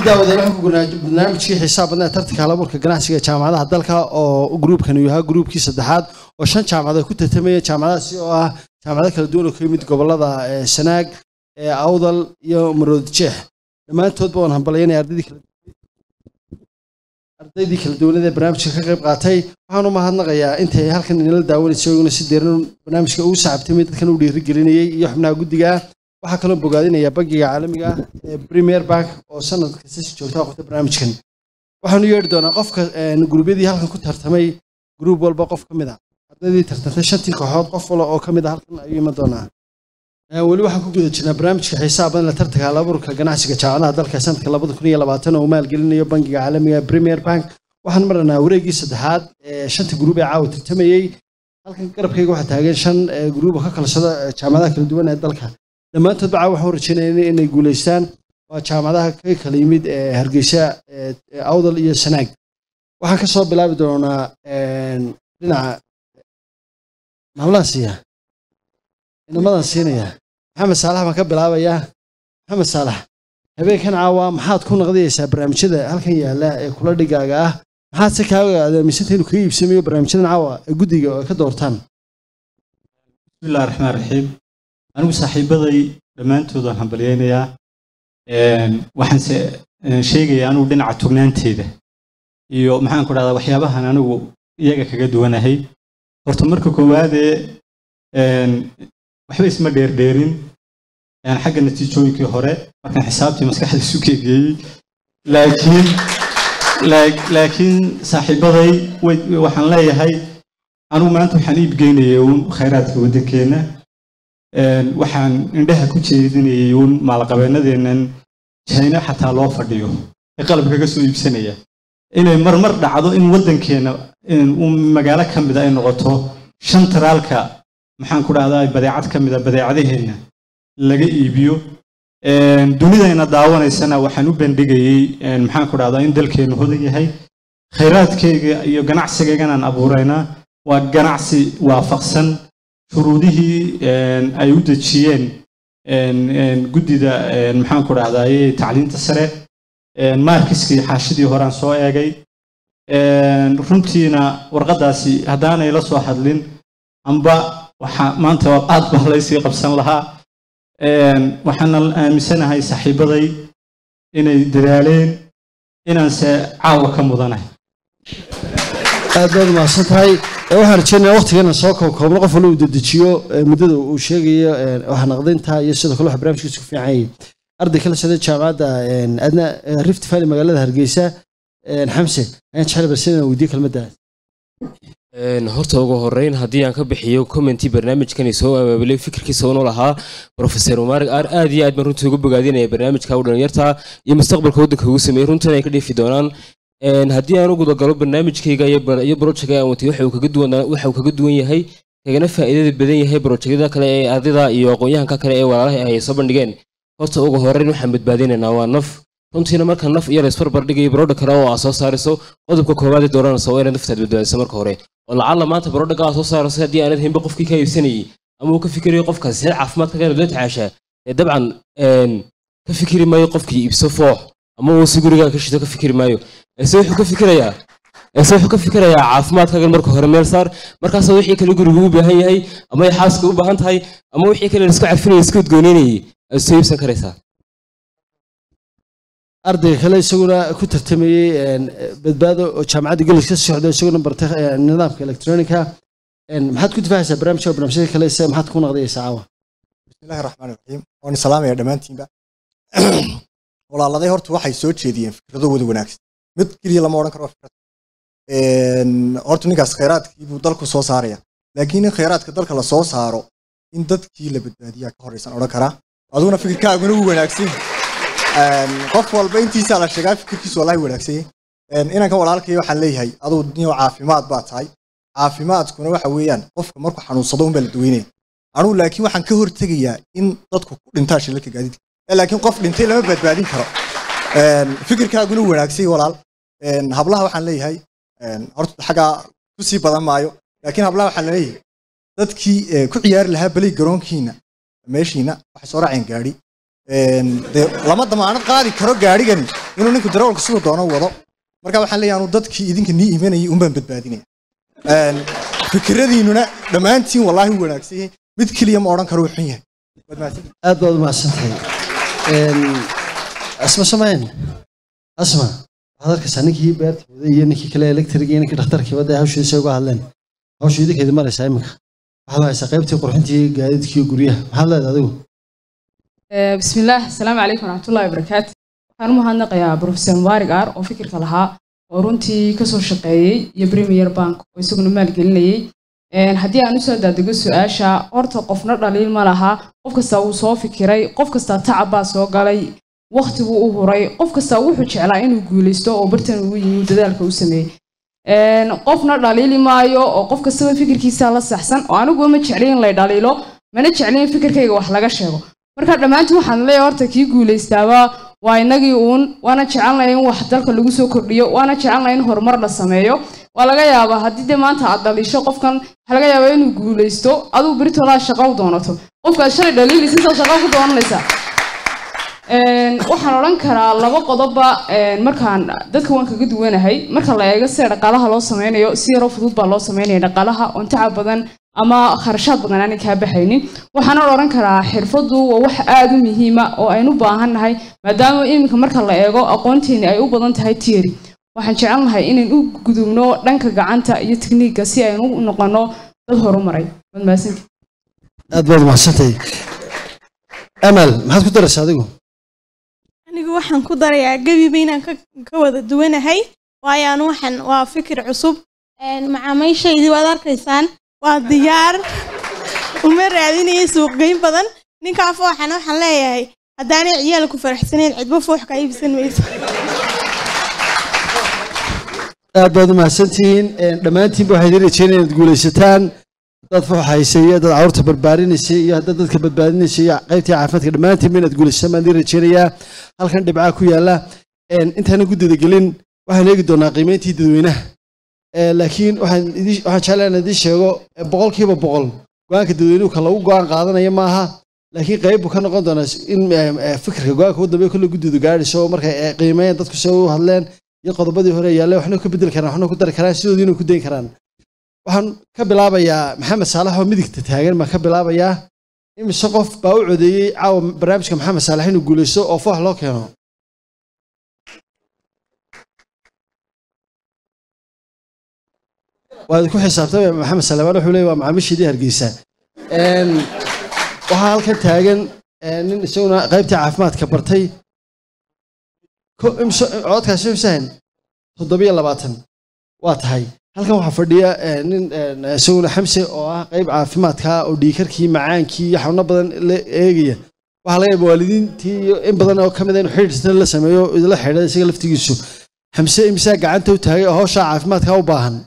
daawadeen waxaan ku gurnaa barnaamijkii xisaab badnaa tartanka halaburka ganacsiga jaamacadaha dalka oo gruubkan uu yahaa gruubkii saddexaad oo shan jaamacadood ku tartamaya jaamacadahaasi oo ah jaamacado kala duwan oo ka yimid gobolada sanaag awdal iyo marood jeex dhammaantoodba waan hambalyaynaya ardaydii kala ardaydii kala duwanada ee barnaamijka ka qayb qaatay waxaan u mahadnaqayaa intay halkan inala daawanaysa iyaguna si deeran barnaamijka ugu saxabtamay dadkan u dhiirigelinayay iyo xubnaha guddiga ah waxaa kaloo bogaadinaya bangiga caalamiga ah ee premier bank oo sanad kasta si joogta qabta barnaamijkan waxaanu yeedhi doonaa qofka guruubyadii halkan ku tartamay gruub walba qof ka mid a ardaydii tartantay shantii kooxood qof wala oo ka mid a halkan ayuu iman doonaa weli waxaan ku guda jirnaa barnaamijka xisaab badan la tartanka halaburka ganacsiga jaamacadaha dalka sanadka labada kun iyo labaatan oo maalgelinayo bangiga caalamiga premier bank waxaan maranaa wareegii saddexaad ee shanta gruub ee caawa tartamayey halkan garabkayga waxaa taagan shan gruub oo ka kala socda jaamacadaha kala duwan ee dalka dhammaantoodba caawa waxaan rajaynaya inay guulaystaan waa jaamacadaha ka kala yimid ee hargeysa awdal iyo sanaag waxaan ka soo bilaabi doonaa dhinaca maamlaan siiya inamadan siinaya maxamed saalax baan ka bilaabayaa maxamed saalax habeenkan caawa maxaad ku naqdiyaysaa barnaamijyada halkan yaalla ee kula dhigaaga ah maxaad se kaaga aadaamisanta inuu kaga iibsamayo barnaamijyadan caawa ee guddiga oo ay ka doortaan bismillahi raxmaan raxiim anigu saaxiibaday dhammaantood waan hambalyaynayaa waxaanse sheegayaa anugu dhinaca tugnaanteeda iyo maxaan ku dhahdaa waxyaabahan anigu iyaga kaga duwanahay horta marka koowaadee waxba isma dheerdheerin xagga natiijooyinkii hore markaan xisaabtii maskaxda isu keegeeyey laakiin laakiin saaxiibaday waxaan leeyahay anigu maanta waxaan iibgeynayay uun khayraadka waddankeenna waxaan indhaha ku jeedinayay uun maalqabeenadeennan jayna xataa loo fadhiyo ee qalabka ka soo iibsanaya inay marmar dhacdo in waddankeenna magaalo ka mida ay noqoto shan taraalka maxaan ku dhahdaa badeecad ka mida badeecadaheenna laga iibiyo dunidayna daawanaysana waxaan u bandhigayey maxaan ku dhahdaa in dalkeennu hodan yahay khayraadkayga iyo ganacsigayganaan abuuraynaa waa ganacsi waafaqsan shuruudihii ay u dejiyeen guddida maxaan ku dhahdaye tacliinta sare maarkiskii xaashidii horaan soo eegay runtiina warqaddaasi haddaanay la soo hadlin amba waxaa maanta aad baa laysii qabsan lahaa waxaana aaminsanahay saaxiibaday inay dadaaleen inaanse caawa ka mudanahay aad baad umahadsan tahay waxaan rajeynaya waqtigana soo koobkoobno qof wala uu dedejiyo muddada uu sheegayo waxnaqdinta iyo sidoo kale waxa barnaamijkiisa ku fiican yahay arday kala socday jaamacadda adna rift valley magaalada hargeysa xamse ayaan jecel balse inaan weydiyo kelmaddaas horta ugu horeyn haddii aan ka bixiyo commentii barnaamijkani soo abaabulay fikirkiisa unu lahaa professor umaarig aar aad iyo aad baan runtii ugu bogaadinaya barnaamijka u dhalinyarta iyo mustaqbalka waddanka ugu sameeyey runtan ay ka dheefi doonaan haddii aan u gudagalo barnaamijkayga iyo brojectka aan watay waxa uu kaga duwan yahay kagana faa'iidada badan yahay brojekyada kale ee ardayda iyo aqoon-yahanka kale ee walaalaha ay soo bandhigeen horta ugu horeyn waxaan badbaadinaynaa waa naf runtiina marka naf iyo laysbarbar dhigayo barodha kale oo aad soo saarayso qodobka koowaad ee dooranaysa waa inaad naftaad badbaadiso marka hore oo lacalla maanta barodhaga aad soo saarayso haddii aanad haynba qofkii ka iibsanayay ama uu ka fikirayo qofkaasi seel caafimaadka kana la tacaashaa ee dabcan ka fikiri maayo qofkii iibso foox ama uu si gurigaa ka shito ka fikiri maayo ese wuxuu ka fikirayaa ese wuxuu ka fikirayaa caafimaadkaagan marka hore meel saar markaasa wixii kale gurigu u baahan yahay ama ay xaaska u baahan tahay ama wixii kale laisku carfinaya iska udgooneynayay aad soo iibsan karaysaa ardayga kale isaguna ku tartamayey badbaado oo jaamacadda gelis ka socda isaguna bartay nidaamka electronica maxaad ku difaacaysaa barnaamijka barnaamijyada kale se maxaad ku naqdayaysaa caawa bismillahi raxmaan raxiim waan salaamaya dhammaantiinba walaaladay horta waxay soo jeediyeen fikrado wada wanaagsan mid keliya lama odhan karo fikrad horta ninkaas khayraadkii buu dalku soo saaraya laakiin in khayraadka dalka la soo saaro in dadkii la badbaadiyaa ka horreysan odhan karaa aduguna fikirkaaguna wuu wanaagsan qof walba intiisaa la sheegaa fikirkiisu wallahi wanaagsan yahay inanka walaalkay waxaan leeyahay aduu niyo caafimaad baa tahay caafimaadkuna waxa weeyaan qofka markuu xanuunsado unbaa la daweynaya anugu laakiin waxaan ka hortegayaa in dadku ku dhintaa shilalka gaadiidka laakiin qof dhintay lama badbaadin karo fikirkaaguna wanaagsan walaal hablaha waxaan leeyahay horta xaggaa ku sii badan maayo laakiin hablaha waxaan leeyahay dadkii ku ciyaari lahaa belay garoonkiina meeshiina waxay soo raaceen gaadhi dee lama damaanad qaadi karo gaadhigani inuu ninku darawalka siduu doono wado marka waxaan leeyahay anu dadkii idinka nii imanayay unbaan badbaadinaya Een, fikiradiinuna dhammaantiin wallaahi u wanaagsan yahay mid keliya ma odhan karo uu xun yahay Waad mahadsantihiin. aad baad u mahadsantahay Een, asma samayn asma waxaad arkaysaa ninkii beerta waday iyo ninkii kale electric iyo ninkii dhakhtarkii wadda hawshiisa uga hadleen hawshu idinkeedi maraysaa iminka waxaad haysaa qaybtii qurxintii gaadiidkii iyo guryaha maxaad leedahay adigu Eh, بسم الله السلام عليكم ورحمة الله وبركاته waxaan u mahadnaqayaa professor mubaarig aar oo fikirka lahaa oo runtii kasoo shaqeeyey iyo premier bank oo isaguna maalgelinayey Een, haddii aan usoo daadego su-aasha horta qofna dhaliil ma laha qof kasta wuu soo fikiray qof kasta tacab baa soo galay waqtiguu u huray qof kasta wuxuu jeclaa inuu guuleysto oo bartan ugu yimi uu dadaalka u sameeyey Een, qofna dhaliili maayo oo qof kastaba fikirkiisa la saxsan oo anigu ma jeclin in lay dhaliilo mana jeclin in fikirkayga wax laga sheego marka dhammaantiin waxaan leeyahay horta kii guuleystaaba waa inagii uun waana jecelnahay in wax dalka lagu soo kordhiyo waana jecelnahay in horumar la sameeyo waa laga yaabaa haddii dee maanta aad dhaliisho qofkan waxaa laga yaabaa inuu guuleysto adigu beritoodaa shaqo u doonato qofkaad shalay dhaliilaysa saa shaqo ku doonanaysa Een, waxaan odhan karaa laba qodobba een, markaan dadka waan kaga duwanahay marka la eego sida dhaqaalaha loo sameynayo si yaroo fudud baa loo sameynaya dhaqaalaha oon tacab badan ama kharashaad badan aanay kaa baxaynin waxaana odhan karaa xirfadu waa wax aada u muhiima oo aynu u baahan nahay maadaama iminka marka la eego aqoonteeni ay u badan tahay tieri waxaan jecelnahay inayn u gudubno dhanka gacanta iyo tekniigga si aynu u noqono dad horumaray waad mahadsantihi aad baad u mahadsantahay amal maxaad ku daraysaa adigu anigu waxaan ku darayaa gebiba inaan ka, ka wada duwanahay waayo anu waxaan waa fikir cusub Een, macaamiishaydii waad arkaysaan waa diyaar uma raadinaya suuqgeyn badan ninkaa fooxana waxaan leeyahay haddaanay ciyaalku faraxsanayn cidbo foox ka iibsan mayso aad baad u mahadsantihiin Een, dhammaantiinba waxay idin rajeynaya inaad guulaysataan dad fuuxaysay iyo dad carruurta barbaarinaysa iyo dad dadka badbaadinaysa iyo qaybtii caafimaadka dhammaantiinba inaad guulaysataan baan idin rajeynayaa halkan dhibcaa ku yaala Een, intaanan guddida gelin waxaan eegi doonaa qiimeyntii dadweynaha Ee, laakiin waxaan idin- waxaan jeclaa inaan idiin sheego ee, boqolkiiba boqol go-aanka dadweynuhu ka lagu go-aan qaadanaya maaha laakiin qayb buu ka noqon doonaa in ee, ee, fikirka go-aanka ugu dambeeya kolle guddidu gaadhayso oo markay ee, qiimeeyeen dadku se u hadleen iyo qodobadii hore yaalle waxna ka bedeli karaan waxna ku dari karaan sidoodiina ku dayn karaan waxaan ka bilaabayaa maxamed saalax oo midigta taagan baan ka bilaabayaa imise qof baa u codeeyey caawa barnaamijka maxamed saalax inuu guuleysto oo foox loo keeno waad ku xisaabtamaya maxamed salamaan wuxuu leeyahy waa macaamiishiidii hargeysa Een, waxaa halkan taagan ee, nin isaguna qaybtii caafimaadka bartay Ko- imso- codkaasi imsahan toddobiyo labaatan waa tahay halkan waxaa fadhiya ee, nin een, isaguna xamse oo ah qayb caafimaadka oo dhiikarkii macaankii iyo xanuuno badan la eegaya waxaa laga yaaba waalidiintii iyo in badan oo ka mid a inuu xidhiidhsana la sameeyo oo idila xidha isaga laftigiisu xamse imsaa gacanta u taagay oo hawsha caafimaadka u baahan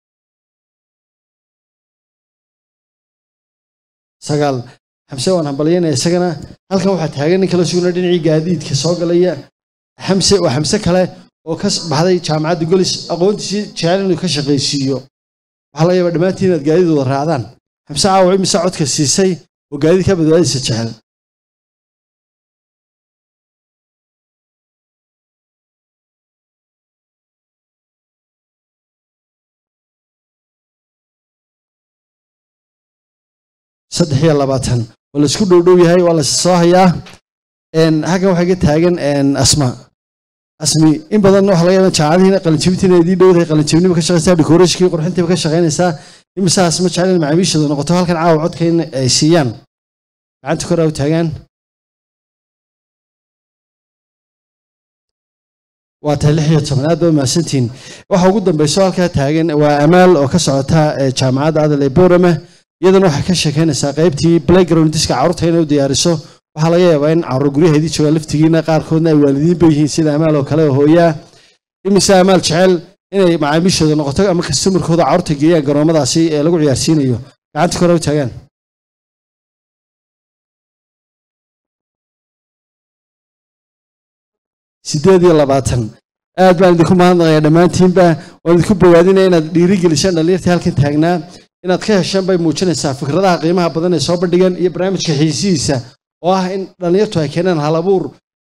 sagaal xamse waan hambalyanaya isagana halkan waxaa taagan nin kala sugna dhinacii gaadiidka soo galaya xamse waa xamse kale oo ka baxday jaamacadda golis aqoontiisii jecel inuu ka shaqaysiiyo waxaa laga yaabaa dhammaantiin inaad gaadiid wada raacdaan xamse caawa imise codka siisay oo gaadiid ka badbaadaysa jecel saddex iyo labaatan waa la isku dhowdhow yahay waa la soo hayaa Een, halkan waxaa ka taagan een, asma asmi in badan waxa laga yaabaa jaacadihiina qalinjibintiina idii dhowdahay qalinjibinima ka shaqaysaa decorationkii qurxintiiba ka shaqaynaysaa imise asma jecel in macaamiishooda noqoto halkan caawa codka in ay siiyaan gacanta kor aa u taagaan waa tahay lix iyo toban aad baa mahadsantihiin waxa ugu dambeyso halkaa taagan waa amaal oo ka socota ee jaamacadda adal ee boorame iyadana waxay ka sheekeynaysaa qaybtii playground diska carruurta inay u diyaariso waxaa laga yaabaa in carruur guryaheedii jooga laftigiina qaarkoodna ay waalidiin ba yihiin sida amaal oo kale oo hooyaa imise amaal jecel inay macaamiishooda noqoto ama kastamarkooda carruurta geeyaan garoomadaasi ee lagu ciyaarsiinayo gacanta kore u taagaan sideed iyo labaatan aad baan idinku mahadnaqayaa dhammaantiinba waan idinku bogaadinaya inaad dhiirigelisaan dhallinyartii halkan taagnaa inaad ka heshaan bay muujinaysaa fikradaha qiimaha badan ee soo bandhigan iyo barnaamijka xiisihiisa oo ah in dhallinyartu ay keenaan halabuur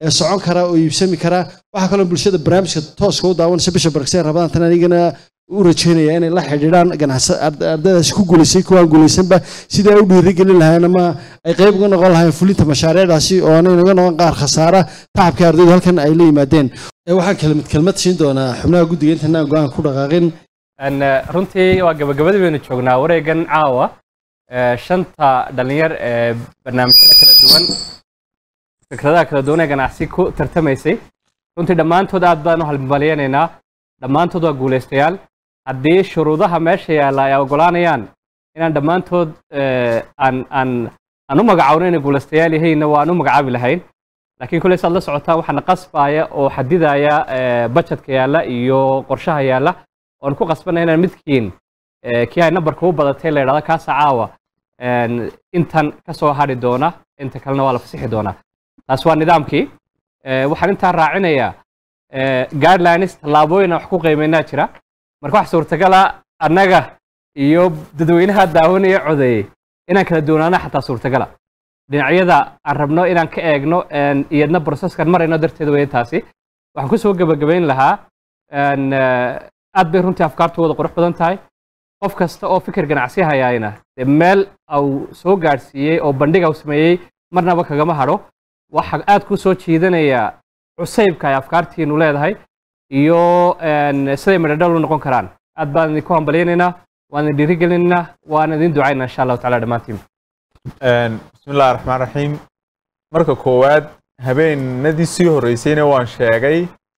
ee socon kara oo iibsami kara waxaa kaloo bulshada barnaamijka tooska u daawanaysa bisha barkseen rabadaan tan anigana u rajeynaya inay la xidhiidhaan ganacsa ard- ardaydaasi ku guulaysay kuwaan guulaysanba sidii ay u dhiirigelin lahayn ama ay qayb uga noqon lahayn fulinta mashaariicdaasi oo aanay naga noqon qaar khasaara tacabka ardaydu halkan ay la yimaadeen Ee, waxaan kelmad kelmad siin doonaa xubnaha guddiga intaanaan go-aan ku dhaqaaqin Een, eh, runtii waa gabagabadii baynu joognaa wareegan caawa eh, shanta dhalinyar ee barnaamijyada kala duwan fikradaha kala duwan ee ganacsi ku tartamaysay runtii dhammaantood aad baan u halmalyanaynaa dhammaantood waa guulaystayaal haddii shuruudaha meesha yaalla ay ogolaanayaan inaan dhammaantood eh, aan aan aan u magacaawno inay guulaystayaal yihiinna waan u magacaabi lahayn laakiin kuley saad la socotaan waxaana qasbaya oo xadidaya eh, budgetka yaalla iyo qorshaha yaalla oon ku qasbanay inaan midkiin eh, kii ay nambarka u badatay la yidhahdo kaasa caawa een, intan ka soo hadhi doona inta kalena waa la fasixi doonaa taas waa nidaamkii Eh, waxaan intaa raacinayaa eh, guidelines tallaabooyin aan wax ku qiimeynaa jira marka wax suurtagala annaga iyo dadweynaha daawanaya codeeyey inaan kala duwanaana xataa suurtagala dhinacyada aan rabno inaan ka eegno een, iyadna processkan marayno darteed weeye taasi waxaan kusoo gebagabayn lahaa een, eh, aad bay runtii afkaartu wada qurux badan tahay qof kasta oo fikir ganacsi hayaayna dee meel au soo gaadhsiiyey oo bandhig au sameeyey marnaba kagama hadho waxaa aad ku soo jiidanaya cusaybka ay afkaartiinu leedahay iyo een, siday midhadhal u noqon karaan aad baan idinku hambalyaynaynaa waan idin dhiirigelinaynaa waan idin ducaynaa insha allahu tacala dhammaantiin Een, bismillahi raxmaan raxiim marka koowaad habeenadii sii horreysayna waan sheegay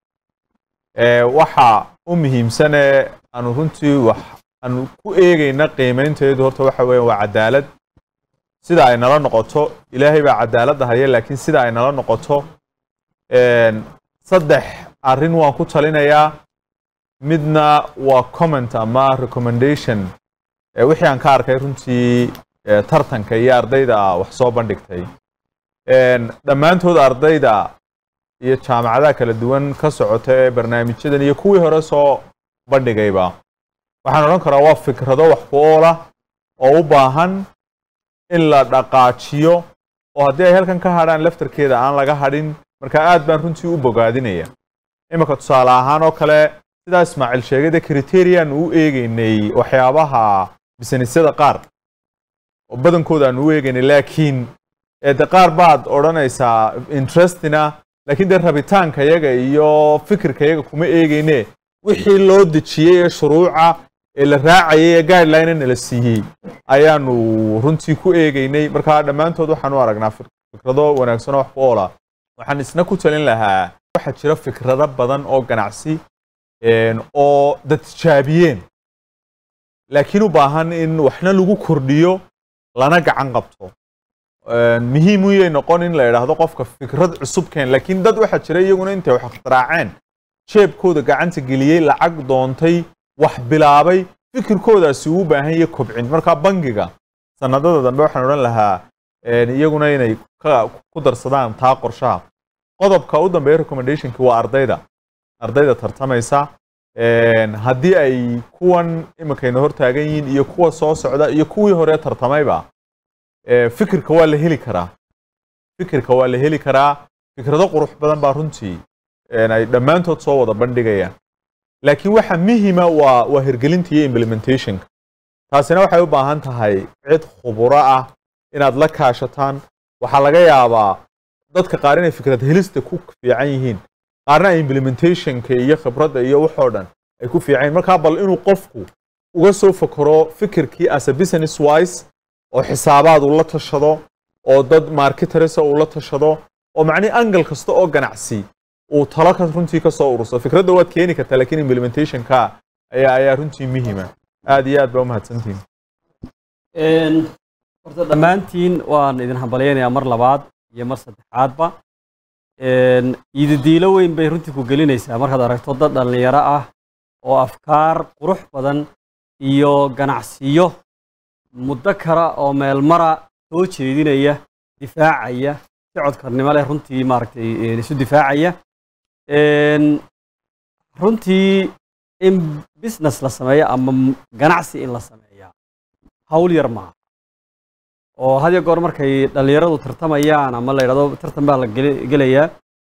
ee, waxa u muhiimsane aanu runtii wax aanu ku eegayna qiimaynteedu horta waxa weeye waa cadaalad sida ay nala noqoto ilaahay baa cadaaladda haya laakiin sida ay nala noqoto een, saddex arrin waan ku talinayaa midna waa comment ama recommendation ee, wixii aan ka arkay runtii ee, tartanka iyo ardayda wax soo bandhigtay Een, dhammaantood ardayda iyo jaamacadaha kala duwan ka socota ee barnaamijyadan iyo kuwii hore soo bandhigayba waxaan odhan karaa waa fikrado wax ku ool ah oo u baahan in la dhaqaajiyo oo haddii ay halkan ka hadhaan laftarkeeda aan laga hadhin marka aad baan runtii u bogaadinaya iminka tusaale ahaan oo kale sidaa ismaaciil sheegay dee criterian u eegeynay waxyaabaha bisnisyada qaar oo badankooda aan u eegaynay laakiin ee de qaar baad odhanaysaa interestina laakiin dee rabitaanka yaga iyo fikirka yaga kuma eegayne wixii loo dejiyey ee shuruuca ee la raacayay ee guideline nala siiyey ayaanu runtii ku eegaynay marka dhammaantood waxaan u aragnaa fik- fikrado wanaagsan oo wax ku oola waxaan isna ku talin lahaa waxaa jira fikrado badan oo ganacsi een, oo dad tijaabiyeen laakiin u baahan in waxna lagu kordhiyo lana gacan qabto Een, muhiim uyay noqon in la idhaahdo qofka fikrad cusub keen laakiin dad waxaa jira iyaguna intay wax ikhtiraaceen jeebkooda gacanta geliyey lacag doontay wax bilaabay fikirkoodaasi uu u baahan yahay kobcin marka bangiga sanadada dambe waxaan odhan lahaa een, iyaguna inay ka- ku darsadaan taa qorshaha qodobka u dambeeya recommendationki waa ardayda ardayda tartamaysa Een, haddii ay kuwan iminkayna hortaagan yihiin iyo kuwa soo socda iyo kuwii hore tartamayba ee, fikirka waa la heli karaa fikirka waa la heli karaa fikrado qurux badan baa runtii een, ay dhammaantood soo wada bandhigayaan laakiin waxa muhima waa waa hirgelinta iyo implementationka taasina waxay u baahan tahay cid khuburo ah inaad la kaashataan waxaa laga yaabaa dadka qaar inay fikrad helista ku fiican yihiin qaarna ay implementationka iyo khibradda iyo waxoo dhan ay ku fiican yihiin markaa bal inuu qofku uga soo fakaro fikirkii as a business wise oo xisaabaad uu la tashado oo dad marketers uu la tashado oo macnii angle kasta oo ganacsi uu talo ka runtii ka soo ururso fikradda waad keeni kartaa laakiin implementationka ayaa ayaa runtii muhiima aad iyo aad baa u mahadsantihin Een, horta dhammaantiin waan idin hambalyaynayaa mar labaad iyo mar saddexaadba Een, iididiilo weyn bay runtii ku gelinaysaa markaad aragto dad dhallinyaro ah oo afkaar qurux badan iyo ganacsiyo muddo kara oo meelmara soo jeedinaya difaacaya si codkarnimo leh runtii maaragtay een, isu difaacaya Een, runtii in business la sameeyo ama m- ganacsi in la sameeyaa hawl yar maaha oo had iyo goor markay dhallinyaradu tartamayaan ama la yidhahdo tartan baa la geli- gelayaa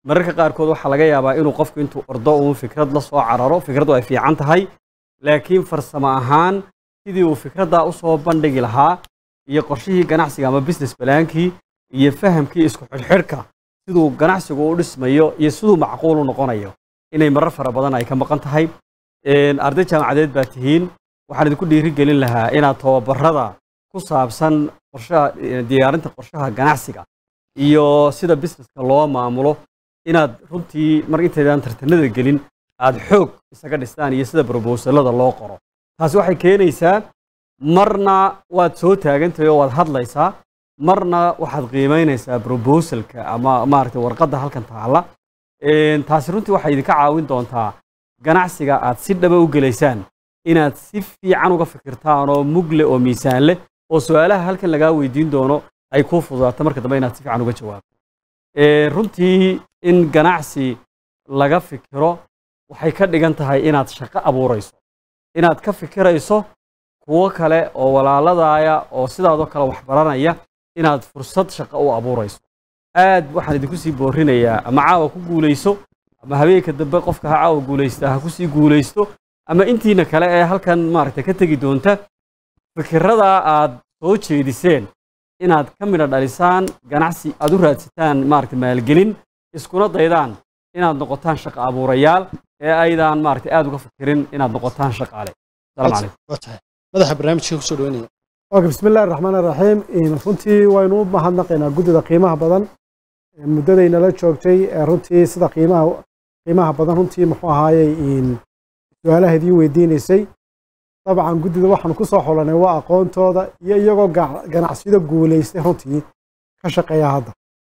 mararka qaarkood waxaa laga yaabaa inuu qofku intuu ordo uun fikrad la soo cararo fikraddu ay fiican tahay laakiin farsamo ahaan sidii uu fikraddaa usoo bandhigi lahaa iyo qorshihii ganacsiga ama business balaankii iyo fahamkii isku xidhxidhka siduu ganacsigu u dhismayo iyo siduu macquul u noqonayo inay marar fara badan ay ka maqan tahay Een, arday jaamacadeed baa tihiin waxaan idinku dhiirigelin lahaa inaad tababarada ku saabsan qorshaha eh, diyaarinta qorshaha ganacsiga iyo sida businesska loo maamulo inaad runtii mar intaydaan tartanada gelin aad xoog isaga dhistaan iyo sida brobosalada loo qoro taasi waxay keenaysaa marna waad soo taagantahay oo waad hadlaysaa marna waxaad qiimaynaysaa brobosalka ama maaragtay warqadda halkan taalla Een, taasi runtii waxay idinka caawin doontaa ganacsiga aad si dhaba u gelaysaan inaad si fiican uga fikirtaan oo mugle oo miisaan leh oo su-aalaha halkan lagaa weydiin doono ay kuu fududaato marka dambe inaad si fiican uga jawaabto Ee, runtii in ganacsi laga fikiro waxay ka dhigan tahay inaad shaqo abuurayso inaad ka fikirayso kuwo kale oo walaaladaaya oo sidaadoo kale wax baranaya inaad fursad shaqo u abuurayso aad waxaan idinku sii boorinayaa ama caawa ku guulayso ama habeenka dambe qofka ha caawa guulaysta ha kusii guulaysto ama intiina kale ee halkan maaragtay ka tegi doonta fikiradaa aad soo jeediseen inaad ka midha dhalisaan ganacsi aad u raadsataan maaragtay maalgelin iskuna daydaan inaad noqotaan shaqo abuurayaal ee aydaan maaragtay aad uga fikirin inaad noqotaan shaqaale asalaamu calaykum waa tahay madaxa barnaamijka kusoo dhaweynaya اوكي بسم الله الرحمن الرحيم إن runtii waynu u mahadnaqaynaa guddida qiimaha badan ee muddadaynala joogtay ee runtii sida qiimaha qiimaha badan runtii muxuu ahaayey in su-aalaha idiin weydiinaysay dabcan guddida waxaanu ku soo xulanay waa aqoontooda iyo iyagoo ga- ganacsiyada guulaystay runtii ka shaqeeya hadda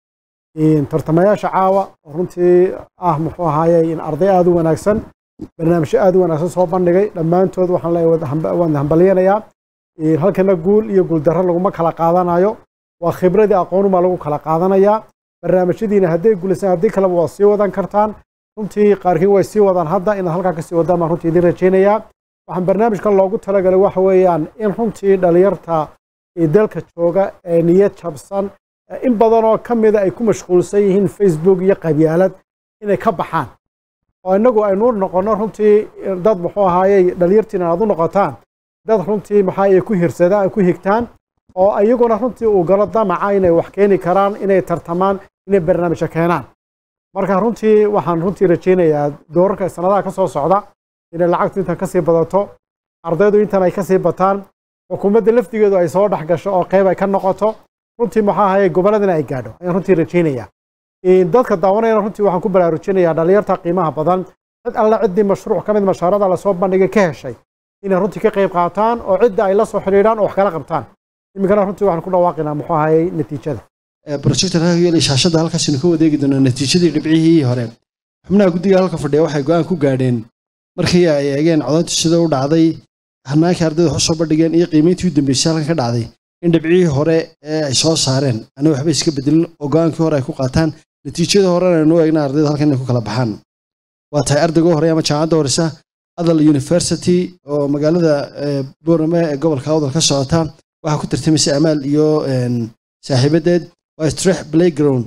in tartamayaasha caawa oo runtii ah muxuu ahaayey in arday aada u wanaagsan barnaamijyo aada u wanaagsan soo bandhigay dhammaantood waxaan leeyahay wada hamba- waan hambalyanayaa Een, halkana guul iyo guuldarro laguma kala qaadanayo waa khibradii aqoonumaa lagu kala qaadanayaa barnaamijyadiina hadday guulaysaan haddii kaleba waa sii wadan kartaan runtii qaarkiin way sii wadaan hadda inaad halkaa kasii wadaan baan runtii idin rajaynayaa waxaan barnaamijkan loogu talagalay waxa weeyaan in runtii dhalinyarta ee dalka jooga ee niyad jabsan ee in badan oo ka mida ay ku mashquulsan yihiin facebook iyo qabyaalad inay ka baxaan oo innagu aynu noqono runtii dad muxuu ahaayey dhalinyartiina aad u noqotaan dad runtii maxaa ay ku hirsadaan ku higtaan oo iyaguna runtii uu galo damaca inay wax keeni karaan inay tartamaan inay barnaamijyo keenaan marka runtii waxaan runtii rajaynayaa doorarka sanadaha ka soo socda inay lacagtu intan kasii badato ardaydu intan ay kasii bataan xukuumadda laftigeedu ay soo dhex gasho oo qeyb ay ka noqoto runtii maxaa ahaye gobolladana ay gaadho ayaan runtii rajaynayaa Een, dadka daawanayana runtii waxaan ku baraarujinayaa dhalinyarta qiimaha badan cid alle ciddii mashruuc ka mid mashaarada lasoo bandhigay ka heshay inay runtii ka qayb qaataan oo cidda ay la soo xidhiidhaan oo wax kala qabtaan iminkana runtii waxaan ku dhawaaqaynaa muxuu ahayey natiijada projector iyo shaashada halkaasinu ka wadeegi doonaa natiijadii dhibcihii hore xubnaha guddiga halka fadhiya waxay go-aan ku gaadheen markii ay eegeen codayntu sida u dhacday hanaankii ardayda wax usoo bandhigeen iyo qiimayntii u dambeysay halkan ka dhacday in dhibcihii hore ee ay soo saareen ana waxba iska bedelin oo go-aankii hore ay ku qaataan natiijada horena aynu eegna ardayda halkan inay ku kala baxaan waa tahay ardayga hore ama jaamacadda horeysa adal university oo magaalada eh, boorame ee gobolka awdal ka socota waxaa ku tartamaysay amaal iyo een, saaxiibadeed waa strex playground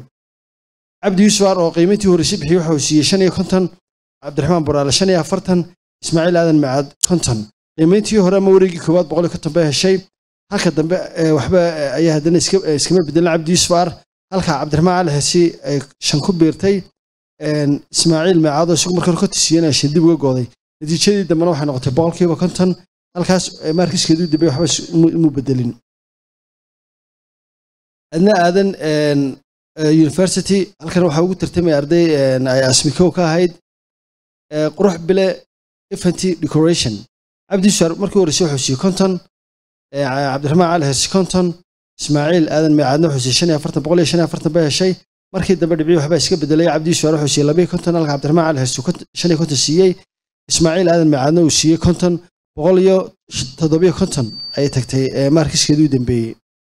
cabdi yuusufar oo qiimayntii horeysay bixiyey waxa uu siiyey shan iyo konton cabdiraxmaan boraale shan iyo afartan ismaaciil aadan macaad konton qiimayntii hore ama wareegii koowaad boqol iyo konton bay heshay halka dambe eh, waxba eh, ayaa haddana iska- eh, iskama bedelin cabdi yuusufar halka cabdiraxmaan cali hesi ay shan ku biirtay een, ismaaciil macaad oo isagu marka hore konton siiyeen ay shan dib uga gooday natiijadii dambena waxay noqotay boqolkiiba konton halkaas eh, maarkiskeedii dambe waxba is- imu imu bedelin adna aadan een, eh, university halkan waxaa ugu tartamaya arday een, ay asmikow ka ahayd eh, qurux bile infanty decoration cabdi suar markii horeysay wuxuu siiyey konton eh, cabdiraxmaan cali hersi konton ismaaciil aadan meecaadna wuxuu siiyey shan iyo afartan boqol iyo shan iyo afartan bay heshay markii dambe dhibcii waxbaa iska bedelay cabdi suar wuxuu siiyey labiyo konton halka cabdiraxmaan cali hersi kont- shan iyo konton siiyey ismaaciil aadan meecaadna uu siiyey konton boqol iyo toddobiyo konton ayay tagtay eh, maarkiskeedii u dambeeyey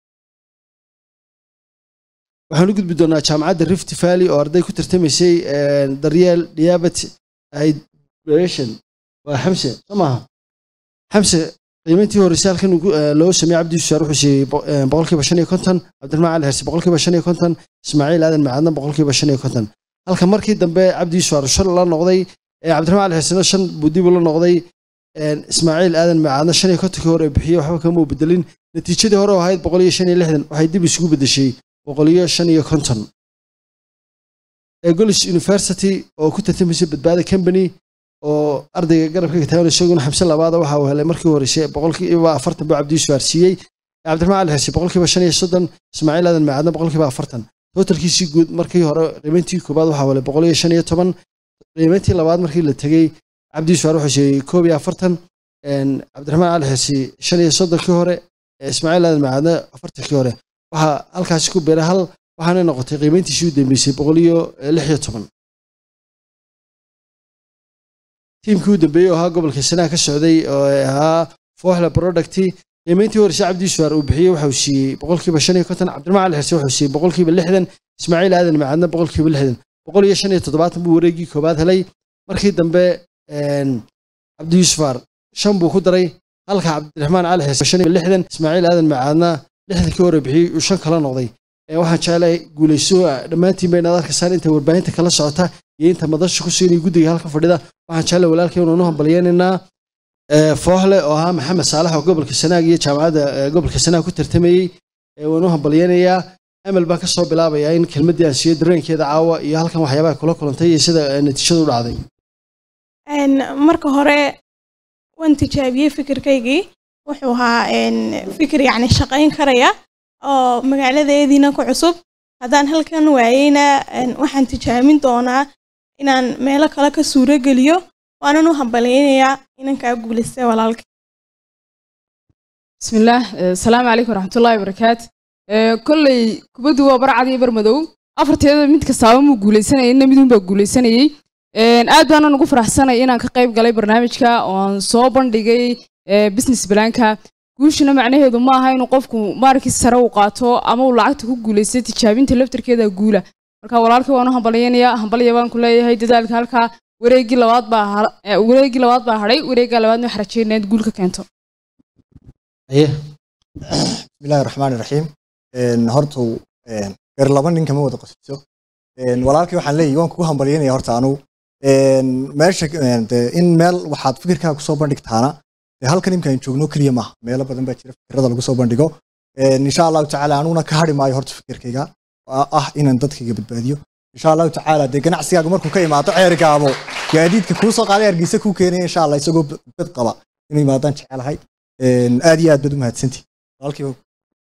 waxaan u gudbi doonaa jaamacadda rift valley oo arday ku tartamaysay eh, daryeel diabet hydration waa xamse soo maaha xamse qiimayntii horeysay halkan ugu- eh, loo sameeyey cabdi yuusuf wuxuu siiyey bo- eh, boqolkiiba shan iyo konton cabdiraxmaan cali hersi boqolkiiba shan iyo konton ismaaciil aadan macaadna boqolkiiba shan iyo konton halka markii dambe cabdi yuusuf aar shan la noqday ee cabdiraxmaan cali xuseen shan buu dib ula noqday een, ismaaciil aadan macaadna shan iyo kontonkii hore bixiyey waxba kama uu bedelin natiijadii hore oo ahayd boqol iyo shan iyo lixdan waxay dib isugu bedeshay boqol iyo shan iyo konton ee golis university oo ku tartamaysay badbaada company oo ardayga garabka ka taagan isaguna xamse labaada waxa uu helay markii horeysay boqolkiiba afartan buu cabdi yuusuf aarsiiyey cabdiraxmaan cali xirsi boqolkiiba shan iyo soddon ismaaciil aadan macaadna boqolkiiba afartan totalkiisii guud markii hore qiimayntii koobaad waxaa helay boqol iyo shan iyo toban qiimayntii labaad markii la tegey cabdi yuusuf aar wuxuu siiyey koob iyo afartan een, cabdiraxmaan cali xirsi shan iyo soddonkii hore ee ismaaciil aadan macaadna afartankii hore waxaa halkaasi ku beeray hal waxaana noqotay qiimayntiisii u dambeysay boqol iyo lix iyo toban tiimkii u dambeeyey oo ahaa gobolka sanaa ka socday oo ahaa fooxla producti qiimayntii horeysay cabdi yuusuf uu bixiyey waxa uu siiyey boqolkiiba shan iyo konton cabdiraxmaan cali xirsi wuxuu siiyey boqolkiiba lixdan ismaaciil aadan macaadna boqolkiiba lixdan boqol iyo shan iyo toddobaatan buu wareegii koobaad helay markii dambe een, cabdi yuusuf aar shan buu ku daray halka cabdiraxmaan cali xirsi shan iyo lixdan ismaaciil aadan macaadna lixdankii hore bixiyey uu shan kala noqday Ee, waxaan jeclahay guulayso dhammaantiin bay inaad arkaysaan inta warbaahinta kala socota iyo inta madasha ku siinaya guddiga halka fadhida waxaan jeclahay walaalkay inuu hambalyeynaynaa ee, fooxle oo ahaa maxamed saalax oo gobolka sanaag iyo jaamacadda ee, gobolka sanaag ku tartamayey ee, waan u hambalyeynayaa amal baan kasoo bilaabayaa in kelmaddii aan siiyo dareenkeeda caawa iyo halkan waxyaabaha kula kulantay iyo sida ee, natiijadu u dhacday Een, marka hore waan tijaabiyey fikirkaygii wuxuu ahaa een, fikir yacni shaqayn karaya oo magaaladeediina ku cusub haddaan halkan waayeyna een, waxaan tijaabin doonaa inaan meelo kale ka suuro geliyo waanan u hambalyeynayaa inankaa guulaystay walaalka بسم الله آه، السلام عليكم ورحمة الله وبركاته آه، كلي كبدو وبرعد يبر مدو أفرتيدا mid kastaaba muu guuleysanayay inna midun baa guuleysanayay Een, aad baan ugu faraxsanay inaan ka qayb galay barnaamijka oo aan soo bandhigay ee, business planka guushuna macnaheedu ma aha inuu qofku maarkii sare u qaato ama uu lacagta ku guuleystay tijaabinta laftarkeeda guula marka walaalkii waan u hambalyaynayaa hambalya baan ku leeyahay dadaalka halkaa wareegii labaad baa har- ee, wareegii labaad baa hadhay wareegga labaadna waxaan rajeynaya inaad guul ka keento haye bismillaahi raxmaani raxiim Een, horta een, gar laba nin kama wada qosiso Een, walaalkii waxaan leeyahay waan kugu hambalyeynaya horta anugu Een, meesha een, dee in meel waxaad fikirkaaga kusoo bandhigtaana dee halkan imkaan joogno keliya maaha meelo badan baa jira fikirada lagu soo bandhigo Een, insha allahu tacaala anuguna ka hari maayo horta fikirkayga oo ah inaan dadkayga badbaadiyo insha allahu tacaala dee ganacsigaaga markuu ka imaado ceerigaabo gaadiidka kuu soo qaaday hargeysa kuu keenaya insha allah isagoo bad qaba inuu imaadaan jecelahay Een, aad iyo aad baad u mahadsantihi walaalkiiba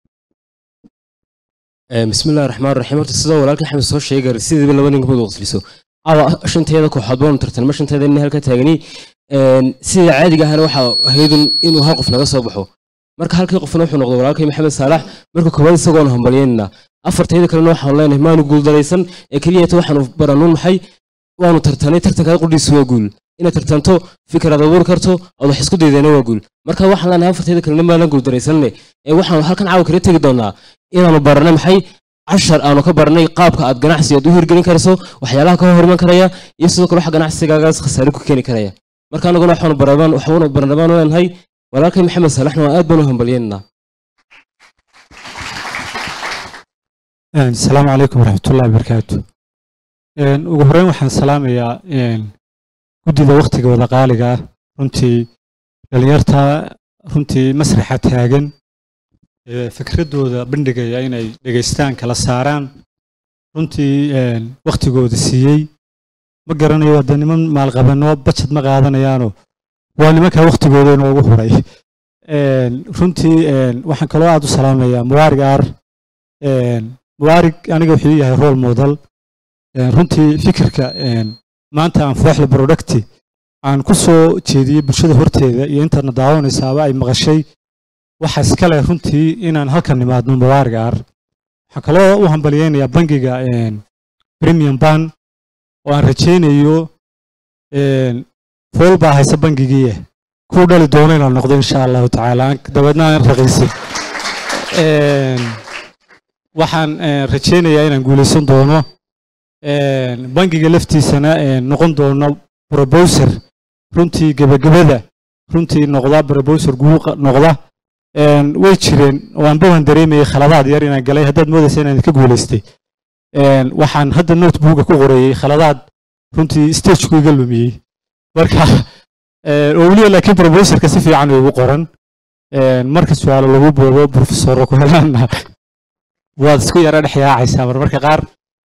Ee, bismillahi raxmaan raxiim horta sidoo walaalka axmed soo sheegay sidiiba laba nin kamid qosliso awa shanteeda kooxood baanu tartanma shanteeda nin halka taagani Een, sida caadiga ahana waxa ahaydun inuu hal qof naga soo baxo marka halkii qofna wuxuu noqday walaalkay maxamed saalax marka koowaad isagoon hambalyeynana afartayda kalena waxaan leenahay maanu guuldaraysan ee keliyata waxaanu baranuun maxay waanu tartanay tartankaada qudhiisu waa guul inaad tartanto fikiraad abuuri karto ood wax isku daydeena waa guul marka waxaan leenahay afartayda kalena maanan guuldaraysanne ee waxaanu halkan caawa kala tegi doonaa inaanu baranay maxay cashar aanu ka baranay qaabka aad ganacsi aad u hirgelin karayso waxyaalaha ka hor iman karaya iyo sidoo kale waxa ganacsigaagaas khasaare ku keeni karaya marka anaguna waxaanu barabaan waxaanu barnabaan leenahay walaalkay maxamed saalaxna waa aad baanu hambalyeynaa asalaamu calaykum waraxmatullahi wabarakaatu Een, ugu horreyn waxaan salaamayaa een, guddida wakhtiga wada qaaliga ah runtii dhalinyarta runtii masraxa taagan ee fikradooda bandhigaya inay dhegaystaan kala saaraan runtii een, wakhtigooda siiyey ma garanayo hadda niman maalqabanoo bajad ma qaadanayaano waa nimanka wakhtigooda inoogu huray Een, runtii een, waxaan kaloo aad u salaamayaa muwaarig aar Een, muwaarig aniga wuxuu ii yahay role model Een, runtii fikirka een, maanta aan fooxda producti aan ku soo jeediyey bulshada horteeda iyo intaadna daawanaysaaba ay maqashay waxa iskale runtii inaan halkan nimaadno muwaarig aar waxaan kaloo u hambalyeynayaa bangiga een, premium ban oo aan rajaynayo een, fool baa haysa bangigii kuu dhali doono inaan noqdo insha allahu tacaala aan dabeedna aan raqiisin Een, waxaan een, rajaynayaa inaan guuleysan doono Een, bangiga laftiisana een, noqon doono proposer runtii gebagabada runtii noqda proposer guuq noqda Een, way jireen waanba waan dareemayay khaladaad yar inaan galay haddaad moodaysa inaan ka guuleystay Een, waxaan hadda notebooka ku qorayey khaladaad runtii stageku iga lumiyey marka een, oo weliba laakiin professorka si fiican ugu qoran Een, marka su-aalo lagu boobo professor ku helaana waad isku yara dhex yaacaysaa marmarka qaar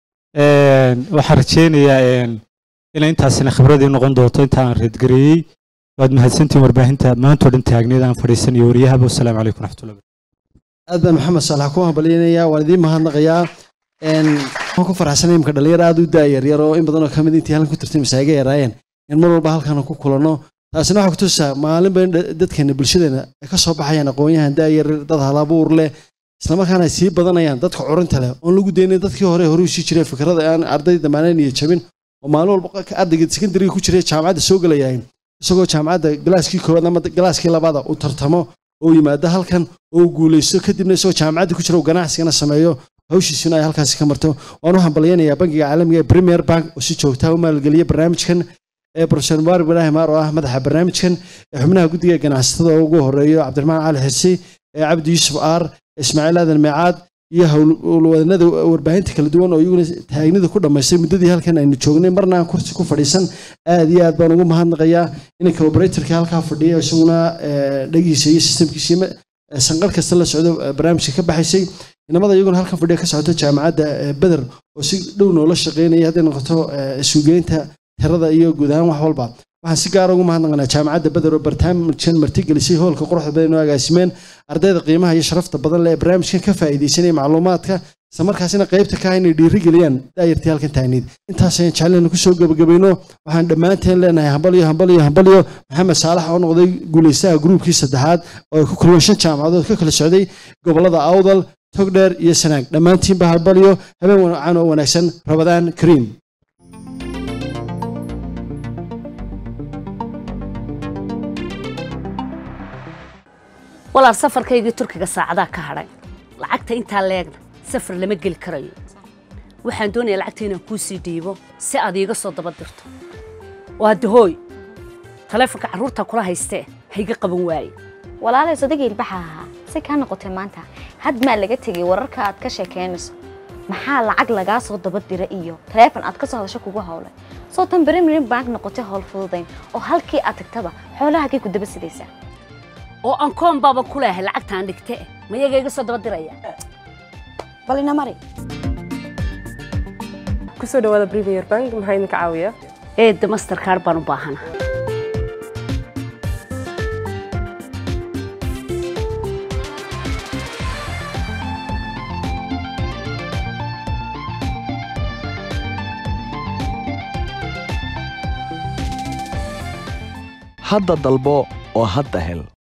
Een, waxaan rajeynayaa een, inay intaasina khibradii noqon doonto intaan reedgareeyey waad mahadsantihiin warbaahinta maanta oo dhan taagneed aan fadhiisanayo waryahaba wasalaamu calaykum raxmatullahi aad baan maxamed saalax ku hambalyaynaya waan idiin mahadnaqayaa Een, waxaan ku faraxsanay imka dhalinyaro aad u daayar yar oo in badan oo kamid intii halkan ku tirtay masaaga yaraayeen in mar walba halkan ku kulanno taasina waxaa kutusaa maalinba in dha- dadkeena bulshadeena ay ka soo baxayaan aqoonyahan daayar dad halabuur leh islamarkaana ay sii badanayaan dadka curinta leh oon lagu daynin dadkii hore hore usii jiray fikrada aan ardayda damaanayn iyo jabin oo maalin walba ka- ardayga sekondariga ku jiray jaamacadda soo gelayahay isagoo jaamacadda galaaskii koowaad ama galaaskii labaada uu tartamo oo yimaado halkan oo uu guuleysto kadibna isagoo jaamacadda ku jira uu ganacsigana sameeyo hawshiisuna ay halkaasi ka marto waan u hambalyaynayaa bangiga caalamiga ee premier bank oo si joogtaa u maalgeliya barnaamijkan ee profesor mubarak ibrahim maar oo ah madaxa barnaamijkan ee xubnaha guddiga ganacsatada oo ugu horeeyo cabdiraxmaan cali xirsi ee cabdi yuusuf aar ismaaciil aadan meecaad iyo howlwadanada warbaahinta kala duwan oo iyaguna taagnida ku dhammaystay muddadii halkan aynu joognay marna aan kursi ku fadhiisan aad iyo aad baan ugu mahadnaqayaa inanka operatorka halkaa fadhiya isaguna eh, dhagiisa iyo systemkiisa iyo sanqar kasta la socdo eh, barnaamijka ka baxaysay inamada iyaguna halkan fadhiya ka socota jaamacadda eh, beder oo si dhow noola shaqeynaya hadday noqoto eh, suugeynta tirada iyo guud ahaan wax walba waxaan si gaara ugu mahadnaqanaa jaamacadda beder oo barnaamijkan martigelisay hoolka quruxda badan oo agaasimeen ardayda qiimaha iyo sharafta badan leh ee barnaamijkan ka faa'iidaysanaya macluumaadka isla markaasina qaybta ka ah inay dhiirigeliyaan daayartii halkan taagneyd intaas ayaan jecelnayn kusoo gebagabayno waxaan dhammaanteen leenahay hambalyo hambalyo hambalyo maxamed saalax oo noqday guulaystaha gruubkii saddexaad oo ay ku kulmeen shan jaamacadood ka kala socday gobollada awdal togdheer iyo sanaag dhammaantiinba hambalyo habeen wacan oo wanaagsan rabadaan kariim walaal safarkaygii turkiga saacadaa ka hadhay lacagta intaa leegna safar lama geli karayo waxaan doonayaa lacagta inaan kuu sii dhiibo si aad iiga soo daba dirto waa dahooy taleefonka carruurta kula haystee hayga qaban waaye walaalay sodagayl baxa ahaa si kaa noqotay maanta had maa laga tegay wararka aad ka sheekeynayso maxaa lacag lagaa soo daba dira iyo taleefon aad ka soo hadasho kugu howlay soo tan premier bank noqotay howl fududayn oo halkii aad tagtaba xoolahagay ku daba sidaysaa oo aan koon baaba ku leehay lacagtaan dhigte ma iyaga iga soo daba diraya bal ina mari kusoo dhawaada premier bank maxaa idinka caawiya eedda mastercard baan u baahana hadda dalbo oo hadda hel